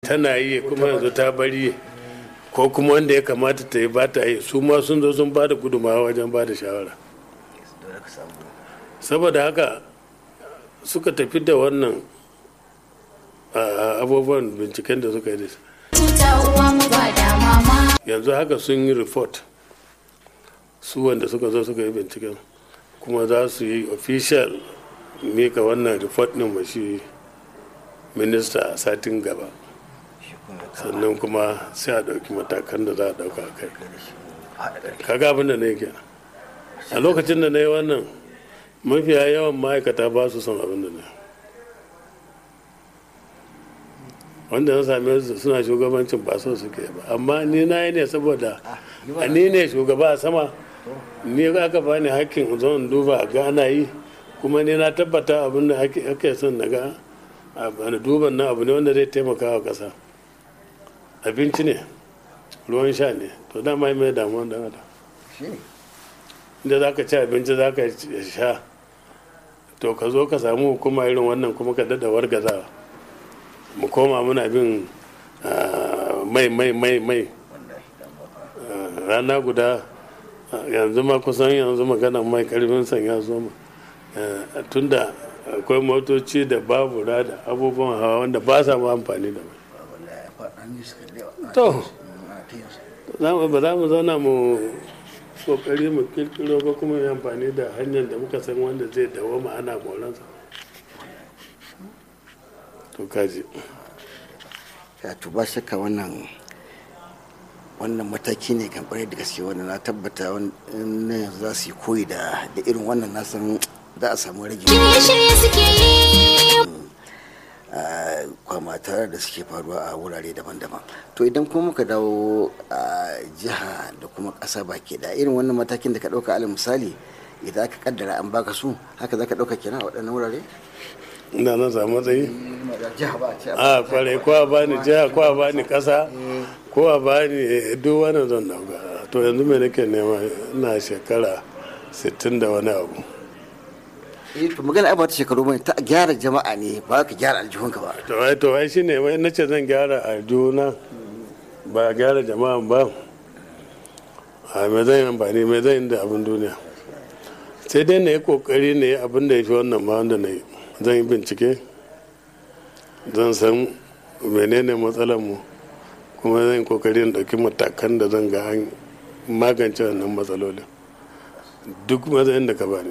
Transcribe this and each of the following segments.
tana yi kuma yanzu ta bari ko kuma wanda ya kamata ta yi ba ta yi su ma sun zo sun ba da gudunmawa wajen ba da shawara saboda haka suka tafi da wannan abubuwan binciken da suka yi da su yanzu haka sun yi report su wanda suka zo suka yi binciken kuma za su yi official mika wannan report din ma shi minista a satin gaba sannan kuma sai a ɗauki matakan da za a ɗauka a kai kaga abin da na yi kenan a lokacin da na yi wannan mafiya yawan ma'aikata ba su son abin da na wanda na same su suna shugabancin ba so suke ba amma ni na yi ne saboda ni ne shugaba a sama ni aka bani hakkin zan duba ga ana yi kuma ni na tabbata abin da ake son na ga a duban na abu ne wanda zai taimaka wa ƙasa abinci ne ruwan sha ne to dama mai damuwa da adam inda za ka ci abinci za ka sha to ka zo ka samu hukuma irin wannan kuma ka dada wargaza mu koma muna bin mai mai mai mai rana guda yanzu ma kusan yanzu magana mai karfin sanya zo ma tunda akwai motoci da babu da abubuwan hawa wanda ba sa ma amfani da mai to ba za mu zauna mu kokari mu kirkiro ko kuma yi amfani da hanyar da muka san wanda zai dawo ma ana moransa to kaji ya to ba shakka wannan wannan mataki ne kan kwarai da gaske wanda na tabbata wannan za su yi koyi da irin wannan na san za a samu rage shirye suke yi kwamatar da suke faruwa a wurare daban-daban to idan kuma muka dawo a jiha da kuma ƙasa baki da irin wannan matakin da ka ɗauka alal misali idan aka kaddara an baka su haka za ka ɗauka kenan a waɗannan wurare ina na samu matsayi a kwarai ko a bani jiha ko a bani ƙasa ko a bani duk wani zan dauka to yanzu me nake nema ina shekara 60 da wani abu eh to magana ba ta shekaru bane ta gyara jama'a ne ba ka gyara aljihunka ba to ai to ai shine wai nace zan gyara aljihuna ba gyara jama'a ba a me zan yi amfani me zan yi da abin duniya sai dai na yi kokari ne abin da ya fi wannan ma wanda na yi zan yi bincike zan san menene matsalar mu kuma zan yi kokari in ɗauki matakan da zan ga an magance wannan matsalolin duk matsayin da ka bani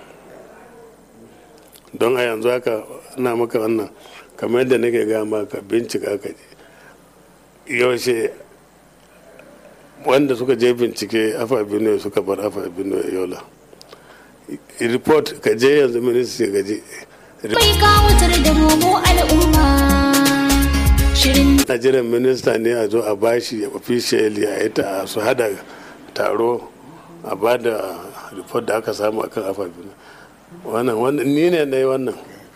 don a yanzu haka na maka wannan kamar yadda nake gaya maka bincika ka je yaushe wanda suka je bincike afa benue suka bar afa benue yola report ka je yanzu ministry ka je Mai kawatar da romo al'umma shirin nigerian minista ne a zo a bashi officially a ita su hada taro a ba da report da aka samu akan afa benue wannan wannan ni ne na yi wannan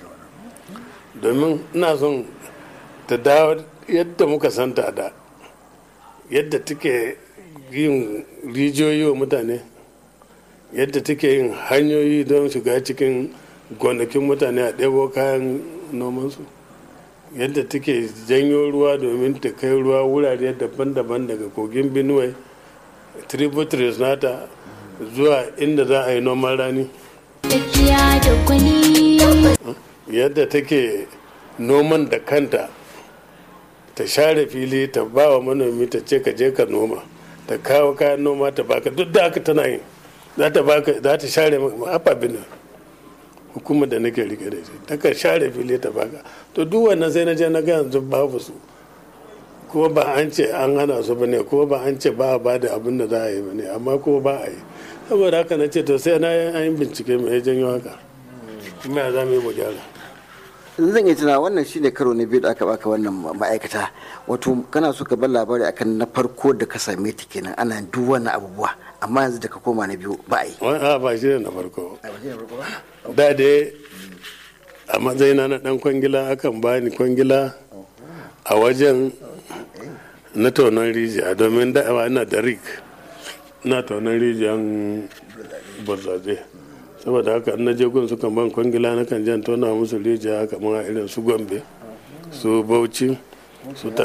domin ina son ta dawo yadda muka santa da yadda take yin rijiyoyi wa mutane yadda take yin hanyoyi don shiga cikin gonakin mutane a ɗebo kayan nomansu yadda take janyo ruwa domin ta kai ruwa wurare daban-daban daga kogin benue tributaries nata zuwa inda za a yi noman rani tafiya da gwani yadda take noman da kanta ta share fili ta ba wa manomi ta ce ka je ka noma ta kawo kayan noma ta baka duk da aka tana yi za ta baka za ta share ababin hukumar da nake rike da shi ta ka share fili ta baka to duk wannan sai na je na ga yanzu babu su kuma ba an ce an hana su bane kuma ba an ce ba a bada abin da za a yi bane amma kuma ba a yi saboda haka na ce to sai na yi bincike mai janyo haka kuma ya za mu yi mu gyara zan iya tuna wannan shine karo na biyu da aka baka wannan ma'aikata wato kana so ka bar labari akan na farko da ka same ta kenan ana duk wannan abubuwa amma yanzu da ka koma na biyu ba a yi wani a ba shi ne na farko da dai a matsayina na dan kwangila akan bani kwangila a wajen na taunan rijiya domin da ina da rik na taunan rijiyan burzaze saboda haka na je gun sukan ban kwangila na kan jan tona musu rijiya kamar irin su gombe su bauchi su